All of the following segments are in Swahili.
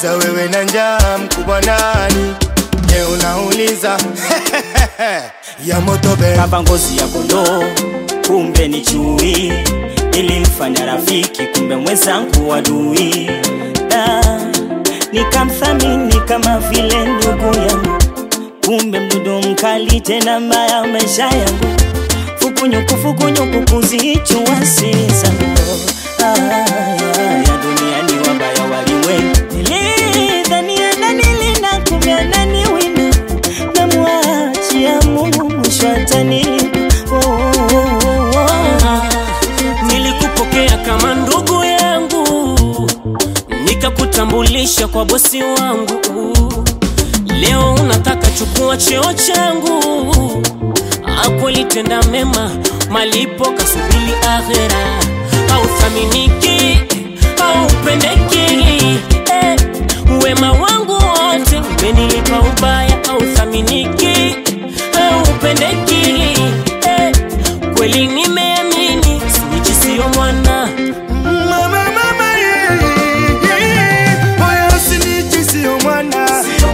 Nakuuliza wewe na njaa mkubwa nani? Je, unauliza ya moto be kava ngozi ya kondoo, kumbe ni chui. Nilimfanya rafiki, kumbe mwenzangu adui. Da, nikamthamini kama vile ndugu yangu, kumbe mdudu mkali tena mbaya maisha yangu. Fukunyuku fukunyuku kuzichua zangu ah, ya duniani wabaya walimwengu. Nilidhania ananilinda, kumbe ananiwinda namwachia Mungu mwisho atanipa. Oh, oh, oh, oh. Nilikupokea kama ndugu yangu, nikakutambulisha kwa bosi wangu. Leo unataka chukua cheo changu, akweli tenda mema, malipo kasubili akhera. Hauthaminiki, haupendeki, eh, wema wangu wote umenilipa ubaya. Hauthaminiki, haupendeki, eh, kweli nimeamini, snitch sio mwana Mama, mama, yeah, yeah. Moyo snitch sio mwana.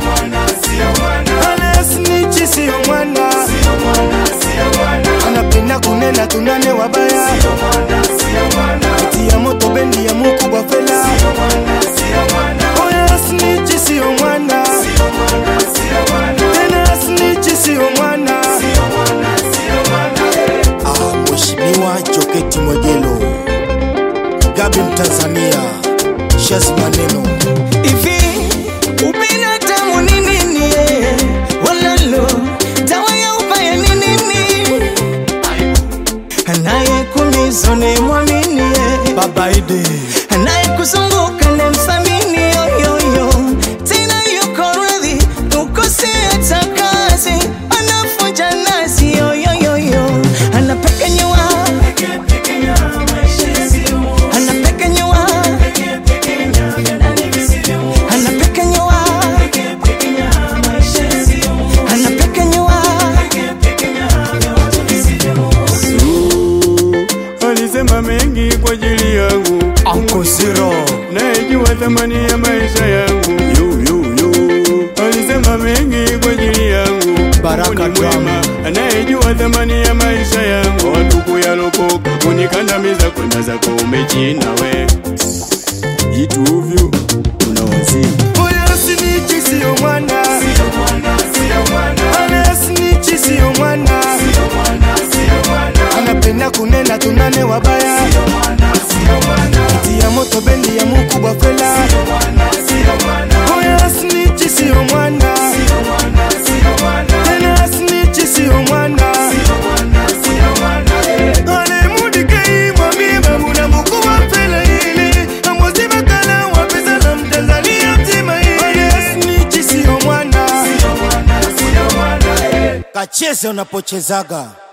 Ale snitch sio mwana. Anapenda kunena tunane wabaya tia moto bendi ya mukubwa fela Moyo snitch sio mwana. Tena snitch sio mwana. Ah, Mheshimiwa Joketi Mwegelo Gabi Mtanzania Shazi Maneno Hivi ubinadamu ni nini? eh? Walalo, dawa ya ubaya ni nini? Anayekuumiza ni mwamini, eh. Baba Ide anayekuzunguka ni mthamini, yoyoyo tena yuko radhi ukose hata kazi, anafunja nazi, yoyoyo anapekenyua anapekenyua anapekenyua anapekenyua Alisema mengi kwa ajili yangu, Uncle Zero nayejua thamani ya maisha yangu. Yu, yu, yu. Alisema mengi kwa ajili yangu, Baraka Mungu ni mwema, Drum. anayejua thamani ya maisha yangu. Watu kuyalokoka kunikandamiza, kwenda zako umechina we ituvyu unawazimu Moyo snitch sio mwana Ale snitch sio mwana Anapenda kunena tunane wabaya tia moto bendi ya mukubwa fela Moyo snitch sio mwana Tena snitch sio mwana Ale mudike mwambie babu na mukubwa fela hili Amozi makala wa pesa na mtanzania mzima hili Ale snitch sio mwana Kacheze unapochezaga